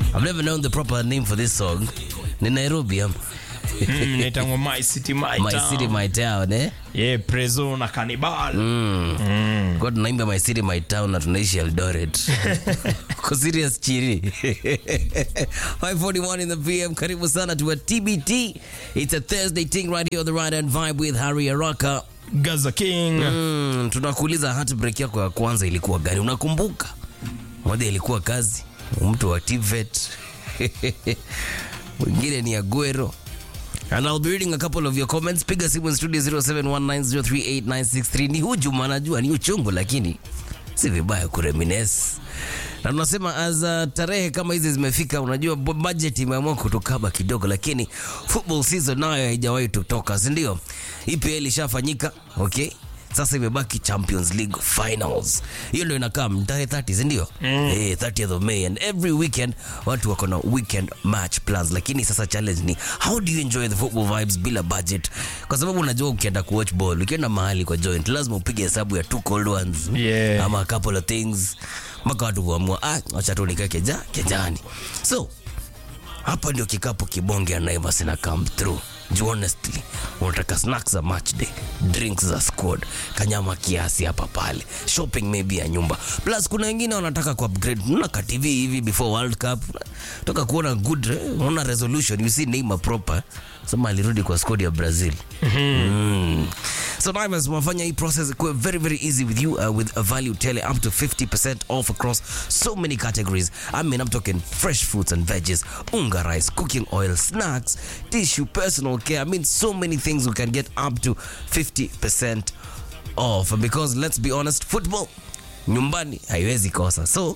I've never known the proper name for this song. Ni Nairobi ama? Mm, inaitangwa my city my, My town. city my town eh? yeah, prezo na cannibal Kwa tunaimba my city my town na tunaishi Eldoret. Kwa serious chiri. 541 in the PM. Karibu sana to a TBT. It's a Thursday thing right here on the right hand vibe with Harry Araka. gaza king Mm, tunakuuliza heartbreak yako ya kwanza ilikuwa gani? Unakumbuka? Moja ilikuwa kazi, mtu wa TVET. Mwingine ni Aguero. And I'll be reading a couple of your comments. Piga simu in studio 0719038963. Ni hujuma najua ni uchungu lakini si vibaya kureminisce. Na tunasema as uh, tarehe kama hizi zimefika, unajua bu- budget imeamua kutukaba kidogo, lakini football season nayo haijawahi tutoka, si ndio? EPL ishafanyika, okay? Sasa imebaki Champions League finals. Hiyo ndio inakaa tarehe 30, si ndio? Eh, 30th of May and every weekend watu wako na weekend match plans, lakini sasa challenge ni how do you enjoy the football vibes bila budget? Kwa sababu unajua ukienda kuwatch ball, ukienda mahali kwa joint, lazima upige hesabu ya two cold ones Yeah. ama a couple of things mpaka watu kuamua ah, acha tu nikae keja kejani. So hapa ndio kikapu kibonge ya Naivas ina come through. Juu honestly, unataka snacks za match day, drinks za squad, kanyama kiasi hapa pale, shopping maybe ya nyumba. Plus kuna wengine wanataka ku upgrade, unaona ka TV hivi before World Cup, toka kuona good, eh, unaona resolution, you see Neymar proper. Sema alirudi kwa squad ya Brazil. Mm. So Naivas wamefanya hii process kuwa very very easy with you uh, with a value tele up to 50% off across so many categories. I mean I'm talking fresh fruits and veggies, unga rice, cooking oil, snacks, tissue, personal care. I mean so many things we can get up to 50% off because let's be honest football nyumbani haiwezi kosa. So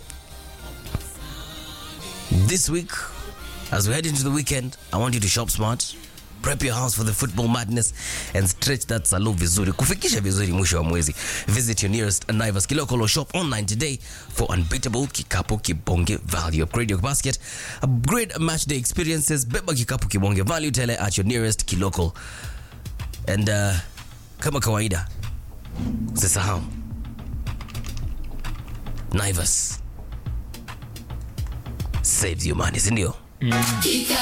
this week as we head into the weekend, I want you to shop smart. Prep your house for the football madness and stretch that salon vizuri kufikisha vizuri mwisho wa mwezi visit your nearest Naivas Kilokolo shop online today for unbeatable kikapu kibonge value upgrade your basket upgrade match day experiences beba kikapu kibonge value tele at your nearest Kilokolo and uh, kama kawaida usisahau Naivas saves you money sindio Kika